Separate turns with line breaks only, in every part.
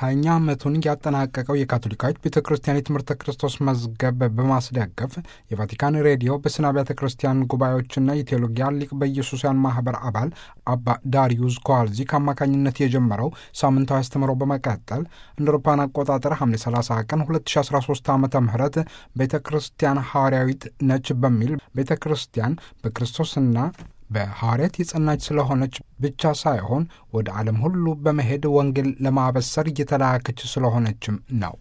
ሀያኛ ዓመቱን ያጠናቀቀው የካቶሊካዊት ቤተ ክርስቲያን የትምህርተ ክርስቶስ መዝገብ በማስደገፍ የቫቲካን ሬዲዮ በስነ አብያተ ክርስቲያን ጉባኤዎችና የቴዎሎጊያ ሊቅ በኢየሱስያን ማህበር አባል አባ ዳሪዩስ ኮዋልዚክ አማካኝነት የጀመረው ሳምንታዊ አስተምሮ በመቀጠል እንደ አውሮፓውያን አቆጣጠር ሐምሌ 30 ቀን 2013 ዓ ም ቤተ ክርስቲያን ሐዋርያዊት ነች በሚል ቤተ ክርስቲያን በክርስቶስና በሐዋርያት የጸናች ስለሆነች ብቻ ሳይሆን ወደ ዓለም ሁሉ በመሄድ ወንጌል ለማበሰር እየተላከች ስለሆነችም ነው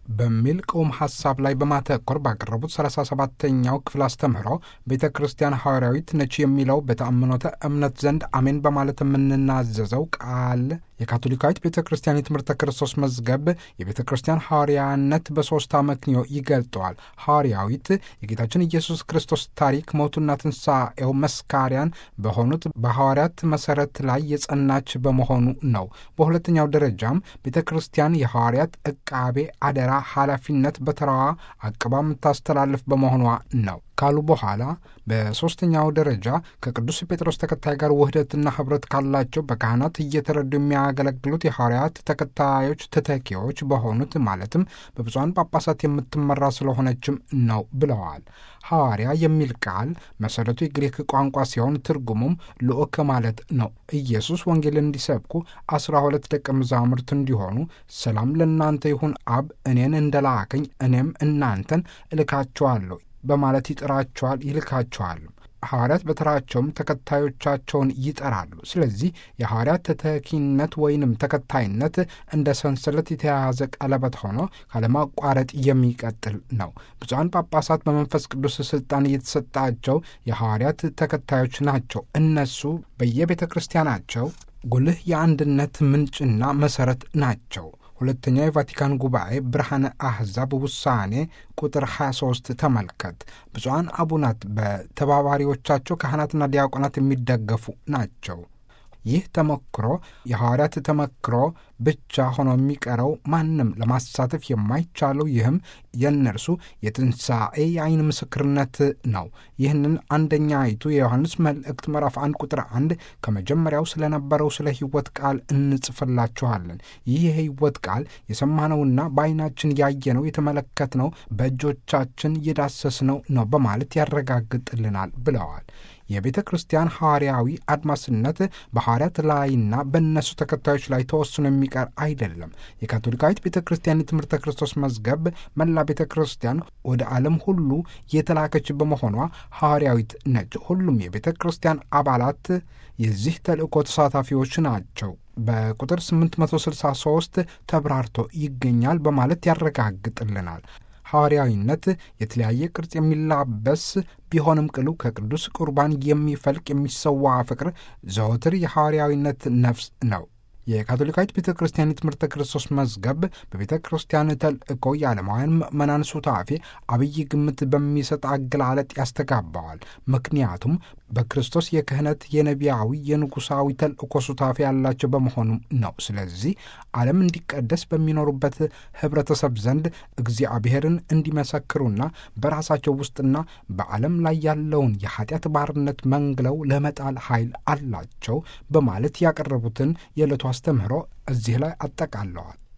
በሚል ቅውም ሐሳብ ላይ በማተኮር ባቀረቡት 37ተኛው ክፍል አስተምህሮ ቤተ ክርስቲያን ሐዋርያዊት ነች የሚለው በተአምኖተ እምነት ዘንድ አሜን በማለት የምንናዘዘው ቃል የካቶሊካዊት ቤተ ክርስቲያን የትምህርተ ክርስቶስ መዝገብ የቤተ ክርስቲያን ሐዋርያነት በሦስት አመክንዮ ይገልጠዋል። ሐዋርያዊት የጌታችን ኢየሱስ ክርስቶስ ታሪክ ሞቱና ትንሣኤው መስካሪያን በሆኑት በሐዋርያት መሠረት ላይ የጸናች በመሆኑ ነው። በሁለተኛው ደረጃም ቤተ ክርስቲያን የሐዋርያት ዕቃቤ አደራ ኃላፊነት በተራዋ አቅባ የምታስተላልፍ በመሆኗ ነው ካሉ በኋላ በሦስተኛው ደረጃ ከቅዱስ ጴጥሮስ ተከታይ ጋር ውህደትና ኅብረት ካላቸው በካህናት እየተረዱ የሚያገለግሉት የሐዋርያት ተከታዮች ተተኪዎች በሆኑት ማለትም በብፁዓን ጳጳሳት የምትመራ ስለሆነችም ነው ብለዋል። ሐዋርያ የሚል ቃል መሠረቱ የግሪክ ቋንቋ ሲሆን ትርጉሙም ልዑክ ማለት ነው። ኢየሱስ ወንጌል እንዲሰብኩ አስራ ሁለት ደቀ መዛሙርት እንዲሆኑ ሰላም ለእናንተ ይሁን፣ አብ እኔን እንደላከኝ እኔም እናንተን እልካችኋለሁ በማለት ይጠራቸዋል፣ ይልካቸዋል። ሐዋርያት በተራቸውም ተከታዮቻቸውን ይጠራሉ። ስለዚህ የሐዋርያት ተተኪነት ወይንም ተከታይነት እንደ ሰንሰለት የተያያዘ ቀለበት ሆኖ ካለማቋረጥ የሚቀጥል ነው። ብፁዓን ጳጳሳት በመንፈስ ቅዱስ ሥልጣን እየተሰጣቸው የሐዋርያት ተከታዮች ናቸው። እነሱ በየቤተ ክርስቲያናቸው ጉልህ የአንድነት ምንጭና መሠረት ናቸው። ሁለተኛው የቫቲካን ጉባኤ ብርሃነ አሕዛብ ውሳኔ ቁጥር 23 ተመልከት። ብፁዓን አቡናት በተባባሪዎቻቸው ካህናትና ዲያቆናት የሚደገፉ ናቸው። ይህ ተመክሮ የሐዋርያት ተመክሮ ብቻ ሆኖ የሚቀረው ማንም ለማሳተፍ የማይቻለው ይህም የእነርሱ የትንሣኤ የአይን ምስክርነት ነው። ይህንን አንደኛይቱ የዮሐንስ መልእክት ምዕራፍ አንድ ቁጥር አንድ ከመጀመሪያው ስለነበረው ስለ ሕይወት ቃል እንጽፍላችኋለን። ይህ የሕይወት ቃል የሰማነውና በዓይናችን ያየነው የተመለከትነው በእጆቻችን የዳሰስነው ነው በማለት ያረጋግጥልናል ብለዋል። የቤተ ክርስቲያን ሐዋርያዊ አድማስነት በሐዋርያት ላይና በእነሱ ተከታዮች ላይ ተወስኖ የሚቀር አይደለም። የካቶሊካዊት ቤተ ክርስቲያን የትምህርተ ክርስቶስ መዝገብ መላ ቤተ ክርስቲያን ወደ ዓለም ሁሉ የተላከች በመሆኗ ሐዋርያዊት ነች። ሁሉም የቤተ ክርስቲያን አባላት የዚህ ተልእኮ ተሳታፊዎች ናቸው። በቁጥር 863 ተብራርቶ ይገኛል በማለት ያረጋግጥልናል። ሐዋርያዊነት የተለያየ ቅርጽ የሚላበስ ቢሆንም ቅሉ ከቅዱስ ቁርባን የሚፈልቅ የሚሰዋ ፍቅር ዘወትር የሐዋርያዊነት ነፍስ ነው። የካቶሊካዊት ቤተ ክርስቲያን የትምህርተ ክርስቶስ መዝገብ በቤተ ክርስቲያን ተልእኮ የዓለማውያን ምእመናን ሱታፌ አብይ ግምት በሚሰጥ አገላለጥ ያስተጋባዋል። ምክንያቱም በክርስቶስ የክህነት የነቢያዊ የንጉሳዊ ተልእኮ ሱታፌ ያላቸው በመሆኑ ነው። ስለዚህ ዓለም እንዲቀደስ በሚኖሩበት ኅብረተሰብ ዘንድ እግዚአብሔርን እንዲመሰክሩና በራሳቸው ውስጥና በዓለም ላይ ያለውን የኃጢአት ባርነት መንግለው ለመጣል ኃይል አላቸው በማለት ያቀረቡትን የዕለቱ አስተምህሮ እዚህ ላይ አጠቃለዋል።